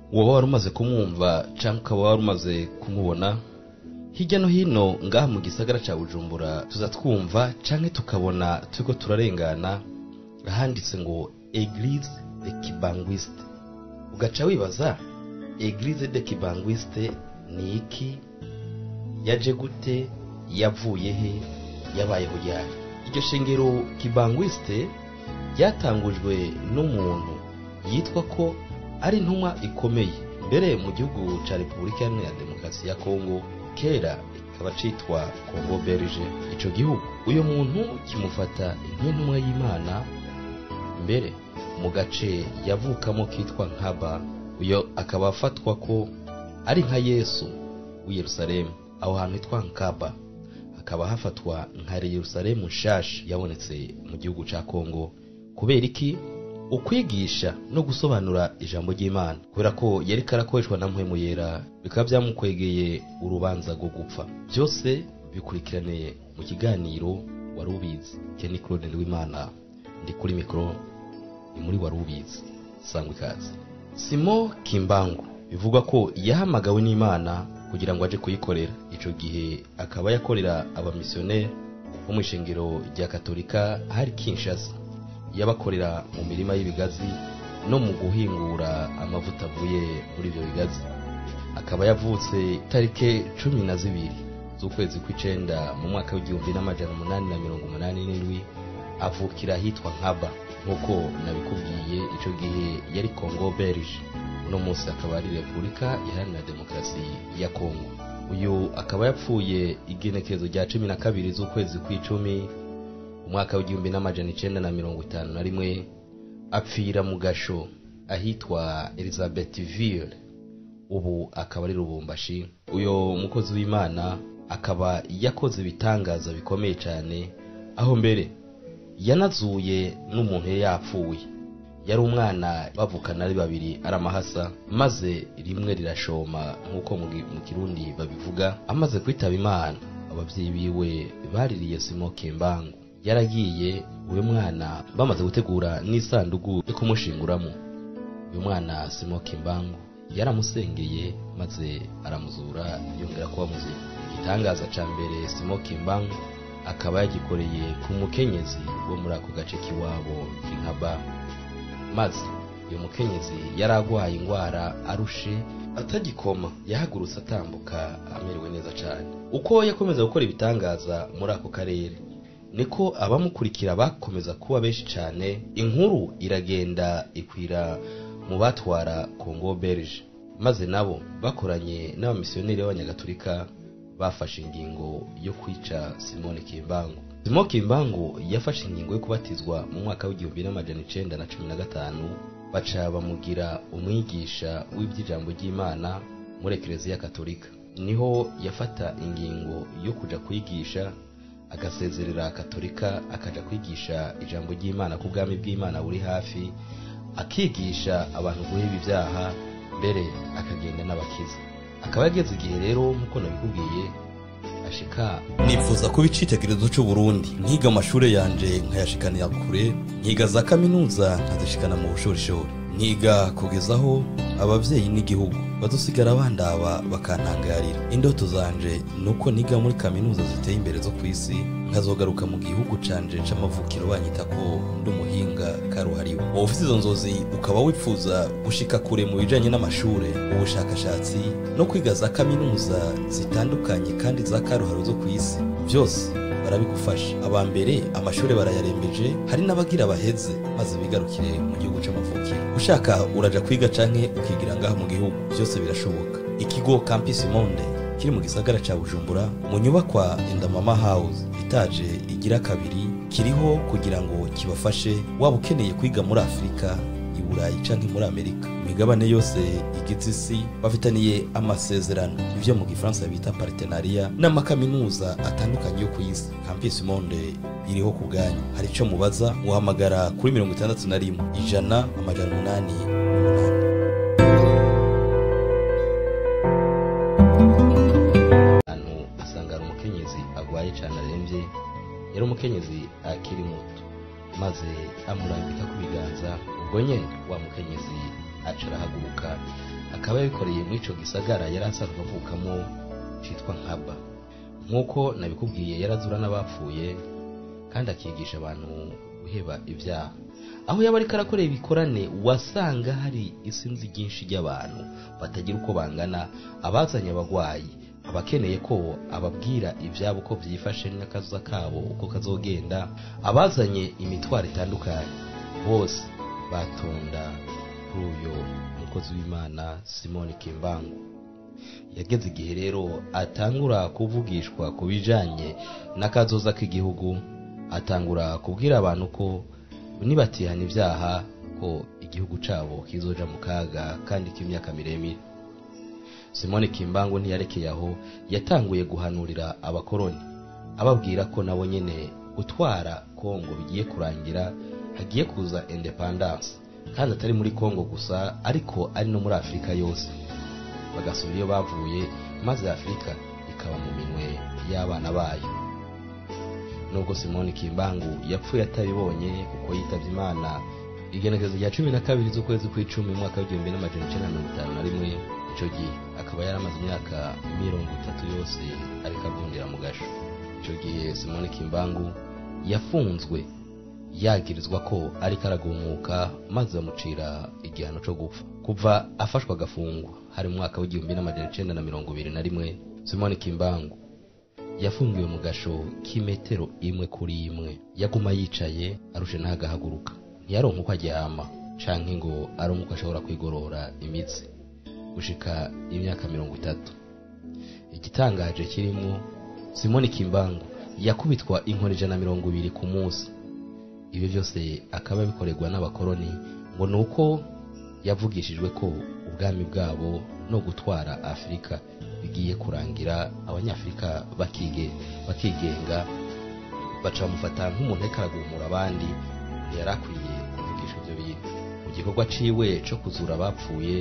woba wari umaze kumwumva cyangwa ukaba wari umaze kumubona hirya no hino ngaha mu gisagara cya bujumbura tuza twumva cyangwa tukabona turiko turarengana ahanditse ngo eglise de kibangwiste ugaca wibaza eglise de kibangwiste ni iki yaje gute yavuye he yabayeho ryari iryo shengero kibangwiste ryatangujwe n'umuntu yitwa ko ari intumwa ikomeye mbere mu gihugu cya repubulika iharanira demokarasi ya kongo kera kikaba citwa kongo belge ico gihugu uyo muntu kimufata nk'intumwa y'imana mbere mu gace yavukamo kitwa nkaba uyo akaba afatwa ko ari nka yesu w'i yerusalemu aho hantu hitwa nkaba hakaba hafatwa nka yerusalemu nshasha yabonetse mu gihugu ca kongo kubera iki ukwigisha no gusobanura ijambo ry'imana kubera ko yari karakoreshwa na mpwemu yera bikaba byamukwegeye urubanza rwo gupfa byose bikurikiraniye mu kiganiro wari ubizi kenny claude w'imana ndi kuri mikoro ni muri wari ubizi sangwa ikaze simo kimbangu bivugwa ko yahamagawe n'imana kugira ngo aje kuyikorera ico gihe akaba yakorera abamisiyoneri bo mu ishengero rya katolika hari kinshasa yabakorera mu mirima y'ibigazi no mu guhingura amavuta avuye muri ibyo bigazi akaba yavutse itariki cumi na zibiri z'ukwezi kw'icenda mu mwaka w'igihumbi n'amajana umunani na mirongo umunani n'indwi avukira ahitwa nkaba nk'uko nabikubwiye ico gihe yari kongo belge uno munsi akaba ari repubulika iharanira demokarasi ya kongo uyu akaba yapfuye igenekerezo rya cumi na kabiri z'ukwezi kw'icumi umwaka w'igihumbi n'amajana icenda na mirongo itanu na rimwe apfira mu gasho ahitwa elizabethville ubu akaba ari rubumbashi uyo mukozi w'imana akaba yakoze ibitangaza bikomeye cyane aho mbere yanazuye n'umuntu yari yapfuye yari umwana bavukana ari babiri ari amahasa maze rimwe rirashoma nk'uko mu kirundi babivuga amaze kwitaba imana ababyeyi biwe baririye simo kembangu yaragiye uyu mwana bamaze gutegura n'isanduku yo kumushinguramo uyu mwana simo kimbangu yaramusengeye maze aramuzura yongera kuba muzima igitangaza cya mbere simo kimbangu akaba yagikoreye ku mukenyezi wo muri ako gace k'iwabo k'inkaba maze uyu mukenyezi yari arwaye indwara arushe atagikoma yahagurutse atambuka amerewe neza cyane uko yakomeza gukora ibitangaza muri ako karere niko abamukurikira bakomeza kuba benshi cyane inkuru iragenda ikwira mu batwara kongo belge maze nabo bakoranye n'abamisiyoneri b'abanyagatulika bafashe ingingo yo kwica simone kimbangu simone kimbangu yafashe ingingo yo kubatizwa mu mwaka w'igihumbi n'amajana icenda na cumi na gatanu baca bamugira umwigisha w'iby'ijambo ry'imana muri ekereziya katolika niho yafata ingingo yo kuja kwigisha agasezerera katolika akaja kwigisha ijambo ry'imana ku bwami bw'imana buri hafi akigisha abantu guheba ibyaha mbere akagenda n'abakiza akaba yageze igihe rero nk'uko nabikubwiye ashika nifuza kuba icitegererezo c'uburundi nkiga amashuri yanje nkayashikanira kure nkiga za kaminuza nkazishikana mu bushorishori nkiga kugezaho abavyeyi n'igihugu badusigara bandaba bakantangarira indoto zanje nuko niga muri kaminuza ziteye imbere zo kw'isi nkazogaruka mu gihugu canje c'amavukiro banyita ko ndi umuhinga karuhariwe wowe ufite izo nzozi ukaba wifuza gushika kure mu bijanye n'amashure ubushakashatsi no kwiga za kaminuza zitandukanye kandi za karuhariwe zo kw'isi byose barabigufasha aba mbere amashuri barayarembeje hari n'abagira baheze maze bigarukire mu gihugu c'amavukiro ushaka uraja kwiga canke ukigira ngaha mu gihugu byose birashoboka ikigo campus monde kiri mu gisagara ca bujumbura mu nyubakwa indamama house itaje igira kabiri kiriho kugira ngo kibafashe waba ukeneye kwiga muri afurika i burayi canke muri amerika imigabane yose igize isi bafitaniye amasezerano ivyo mu gifaransa bita partenariat n'amakaminuza atandukanye yo ku isi campus monde iriho ku bwanyu hari ico mubaza muhamagara kuri mirongo itandatu na rimwe ijana amajana umunani n'umunani ahantu asanga hari umukenyezi agwaye cane aremvye yari umukenyezi akiri muto maze amurambika ku biganza ubwo nyene wa mukenyezi aca arahaguruka akaba yabikoreye muri ico gisagara yari asanzwe avukamo citwa nkaba nk'uko nabikubwiye yarazura n'abapfuye kandi akigisha abantu guheba ibyaha aho yaba ariko arakorera ibikorane wasanga hari isinzi ryinshi ry'abantu batagira uko bangana abazanye abagwayi abakeneye ko ababwira ibyabo uko byifashe n'akaza kabo uko kazogenda abazanye imitwaro itandukanye bose batonda kuri uyu mukozi w'imana simoni kimbangu yageze igihe rero atangura kuvugishwa ku bijanye n'akazoza k'igihugu atangura kubwira abantu ko nibatihana ibyaha ko igihugu cabo kizoja mu kaga kandi k'imyaka miremire simoni kimbangu ntiyarekeye aho yatanguye guhanurira abakoroni ababwira ko nabo nyene gutwara kongo bigiye kurangira hagiye kuza independance kandi atari muri kongo gusa ariko ari no muri afurika yose bagasubira iyo bavuye maze afurika ikaba mu minwe y'abana bayo nubwo simoni kimbangu yapfuye atabibonye kuko yitabye imana igenekerezo rya cumi na kabiri z'ukwezi kw'icumi mu mwaka w'igihumbi n'amajana icenda na mirongo itanu na rimwe ico gihe akaba yaramaze imyaka mirongo itatu yose ariko avundira mu gasho ico gihe simoni kimbangu yafunzwe yagirizwa ko ariko aragumuka maze bamucira igihano co gupfa kuva afashwa agafungwa hari mu mwaka w'igihumbi n'amajana icenda na mirongo ibiri na rimwe simoni kimbangu yafungiwe mu gasho k'imetero imwe kuri imwe yaguma yicaye arushe ntagahaguruka ntiyaronka uko aryama canke ngo aronke uko ashobora kwigorora imitsi gushika imyaka mirongo itatu igitangaje kirimwo simoni kimbangu yakubitwa inkoni ijana na mirongo ibiri ku munsi ibyo byose akaba bikorerwa n'abakoroni ngo ni uko yavugishijwe ko ubwami bwabo no gutwara afurika bigiye kurangira abanyafurika bakige bakigenga baca bamufata nk'umuntu ariko aragumura abandi ntiyari akwiye kuvugisha ibyo bintu mu gikorwa ciwe co kuzura abapfuye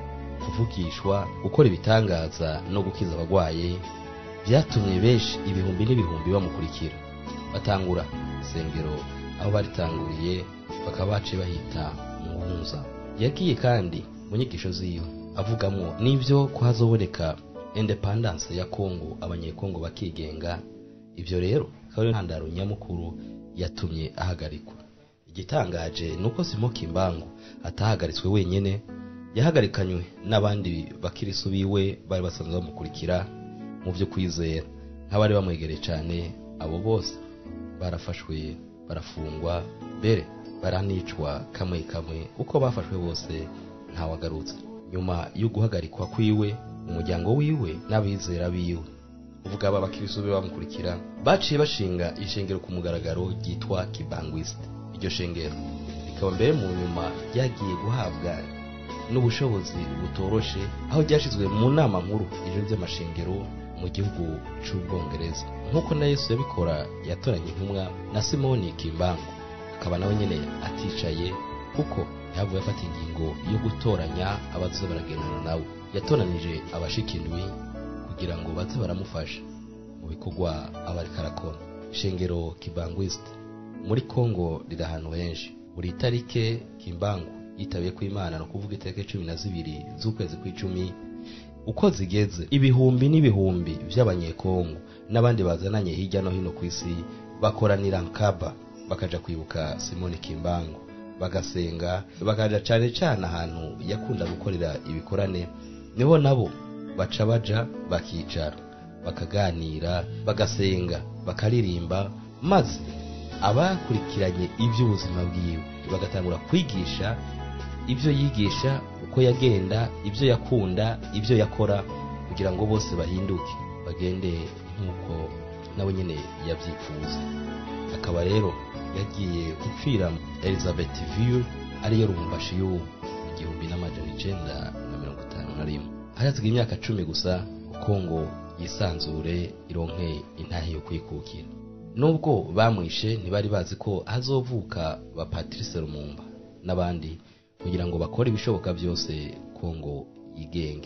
kuvugishwa gukora ibitangaza no gukiza abagwaye byatumye benshi ibihumbi n'ibihumbi bamukurikira batangura isengero aho baritanguriye bakaba baciye bahita muhunza yagiye kandi mu nyigisho ziwe avugamwo n'ibyo ko hazoboneka independence ya kongo abanyekongo bakigenga ibyo rero akaba ariyo ntandaro nyamukuru yatumye ahagarikwa igitangaje ni uko simo kimbangu atahagaritswe wenyene yahagarikanywe n'abandi bakirisu biwe bari basanzwe bamukurikira mu byo kwizera nk'abari bamwegereye cyane abo bose barafashwe barafungwa mbere baranicwa kamwe kamwe uko bafashwe bose ntawagarutse nyuma yo guhagarikwa kwiwe umuryango wiwe n'abizera biwe uvuga aba bakirisu be bamukurikira baciye bashinga ishengero ku mugaragaro ryitwa kibangwiste iryo shengero rikaba mbere mu nyuma ryagiye guhabwa n'ubushobozi butoroshe aho ryashyizwe mu nama nkuru ijoro by'amashengero mu gihugu cy'ubwongereza nk'uko na yesu yabikora yatoranye intumwa na simoni kimbangu akaba nawe nyine aticaye kuko yavuye afata ingingo yo gutoranya abaza baragendana nawe yatoranije abashikindwi kugira ngo baze baramufasha mu bikorwa aba ariko arakora shengero kibangwiste muri kongo riri ahantu henshi buri tarike kimbangu yitabiye ku imana ni ukuvuga itariki cumi na zibiri z'ukwezi kw'icumi uko zigeze ibihumbi n'ibihumbi by'abanyekongo n'abandi bazananye hirya no hino ku isi bakoranira nkaba bakaja kwibuka simoni kimbangu bagasenga bakaja cane cane ahantu yakunda gukorera ibikorane niho nabo baca baja bakicara bakaganira bagasenga bakaririmba maze abakurikiranye iby'ubuzima bwiwe bagatangura kwigisha ibyo yigisha uko yagenda ibyo yakunda ibyo yakora kugira ngo bose bahinduke bagende nk'uko nawe nyine yabyifuza akaba rero yagiye gupfira elizabeth ville ariyo rumbashi y'ubu igihumbi n'amajana icenda na mirongo itanu na rimwe harazwi imyaka cumi gusa kuko ngo yisanzure ironke intahe yo kwikukira nubwo bamwishe ntibari bazi ko hazovuka ba patrice lumumba n'abandi kugira ngo bakore ibishoboka byose kongo yigenge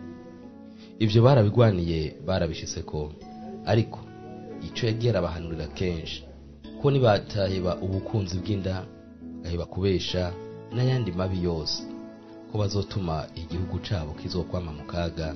ibyo barabigwaniye barabishyize ko ariko icyo yagiye arabahanurira kenshi ko nibataheba ubukunzi bw'inda bagaheba kubesha n'ayandi mabi yose ko ko bazotuma igihugu cabo kizokwama mu kaga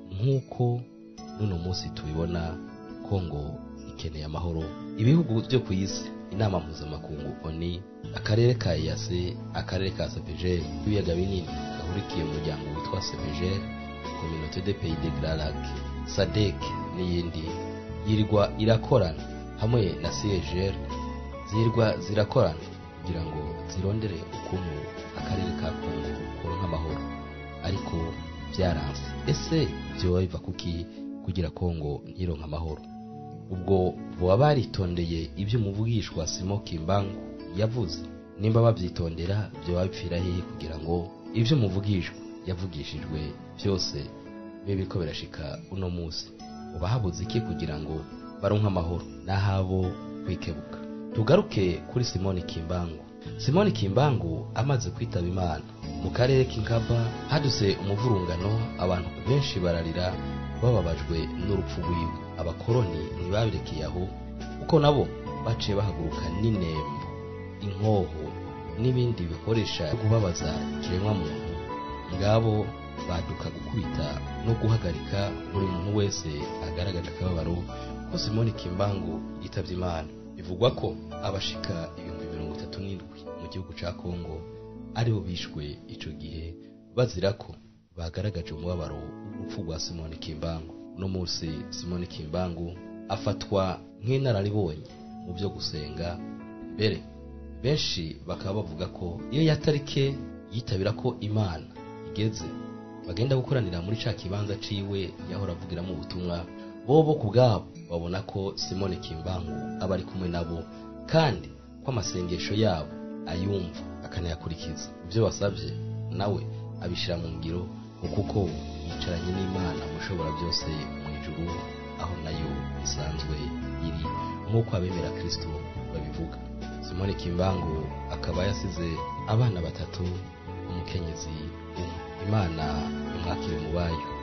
nk'uko n'uno munsi tubibona kongo ikeneye amahoro ibihugu byo ku isi inama mpuzamakungu oni akarere ka iyase akarere ka sepejeri ibiyaga binini gahurikiye mu muryango witwa sepejeri communauté de pays de grand lac sadek n'iyindi yirirwa irakorana hamwe na cgr zirirwa zirakorana kugira ngo zirondere ukuntu akarere ka kongo koronka amahoro ariko byaranze ese vyoba biva kuki kugira kongo ntironka amahoro ubwo boba baritondeye ibyo umuvugishwa simo kimbangu yavuze nimba bavyitondera vyoba bipfira hehe kugira ngo ibyo umuvugishwa yavugishijwe byose bibe biriko birashika uno munsi uba habuze iki kugira ngo baronke amahoro n'ahabo kwikebuka tugaruke kuri simoni kimbangu simoni kimbangu amaze kwitaba imana mu karere k'inkaba haduse umuvurungano abantu benshi bararira bababajwe n'urupfu rwiwe abakoroni ntibabirekeye aho kuko nabo baciye bahaguruka n'inembo inkoho n'ibindi bikoresha byo kubabaza ikiremwa muntu ngabo baduka gukubita no guhagarika buri muntu wese agaragaje akababaro ko simoni kimbangu yitabye imana bivugwa ko abashika ibihumbi mirongo itatu n'indwi mu gihugu ca kongo aribo bishwe ico gihe bazira ko bagaragaje umubabaro w'urupfu rwa simoni kimbangu uno munsi simoni kimbangu afatwa nk'inararibonye mu byo gusenga mbere benshi bakaba bavuga ko iyo yatarike yitabira ko imana igeze bagenda gukoranira muri ca kibanza ciwe yahora avugiramo ubutumwa bobo ku bwabo babona ko simone kimbangu aba ari kumwe nabo kandi ko amasengesho yabo ayumva akanayakurikiza ibyo basabye nawe abishyira mu ngiro kuko yicaranye n'imana mushobora byose mu ijuru aho nayo isanzwe iri nk'uko abemera kirisito babivuga simone kimbangu akaba yasize abana batatu umukenyezi umwe imana imwakire mu bayo